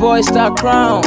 boy Star Crown.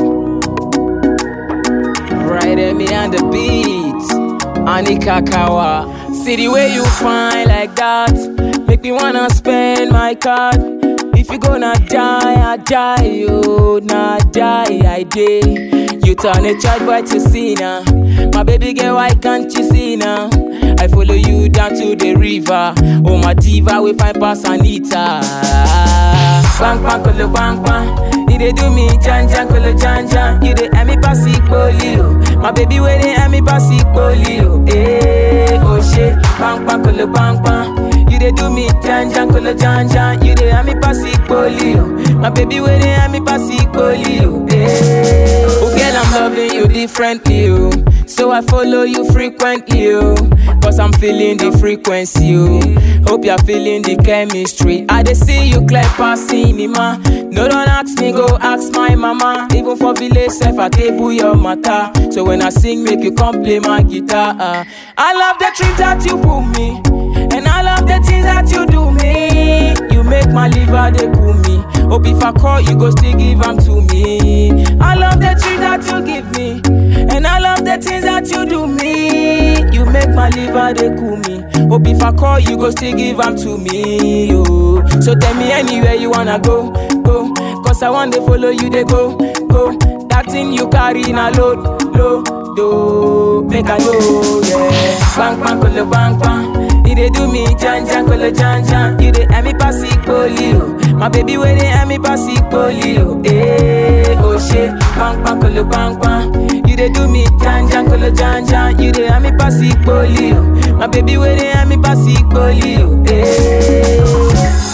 Right at me on the beats. Anika Kawa. See the way you fine like that. Make me wanna spend my card. If you gonna die, I die. You not die, I day. You turn a child boy to sinner. My baby girl, why can't you see now? I follow you down to the river. Oh, my diva, we find pass Anita. Bang, bang, kolo, bang, bang. You dey do me jan jan kolo jan jan. You dey emi pass polio. My baby where they emi pass polio. Eh, oh shit. Bang, bang, kolo, bang, bang. You dey do me jan jan kolo jan jan. You dey emi pass polio. My baby where they emi pass polio. Eh, oh girl, I'm loving you differently. Oh. So I follow you frequently, oh, cause I'm feeling the frequency, oh. Hope you're feeling the chemistry. I dey see you clear past cinema. No, don't ask me, go ask my mama. Even for village self, I table your matter. So when I sing, make you come play my guitar. Uh. I love the trip that you put me, and I love the things that you do me. You make my liver they cool me. Hope if I call, you go still give them to me. I love the trip that you give me. And I love the things that you do me. You make my liver they cool me. Hope if I call you go still give them to me. Yo. So tell me anywhere you wanna go, go. Cause I want to follow you they go, go. That thing you carry na load, load, do. Make I know, yeah. Bang bang kolo bang bang. You dey do me jan jan kolo jan jan. You dey emi pass polio. My baby where they emi pass polio. Eh, oh shit. Bang bang kolo bang bang. You dey do me jan jan kolo jan jan. You dey emi pass polio. My baby where they emi pass polio. Eh.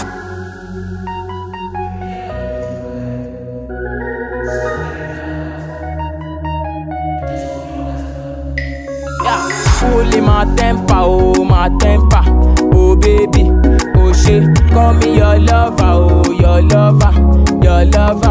Yeah. Fully my temper, oh my temper, oh baby, oh shit. Call me your lover, oh your lover, your lover.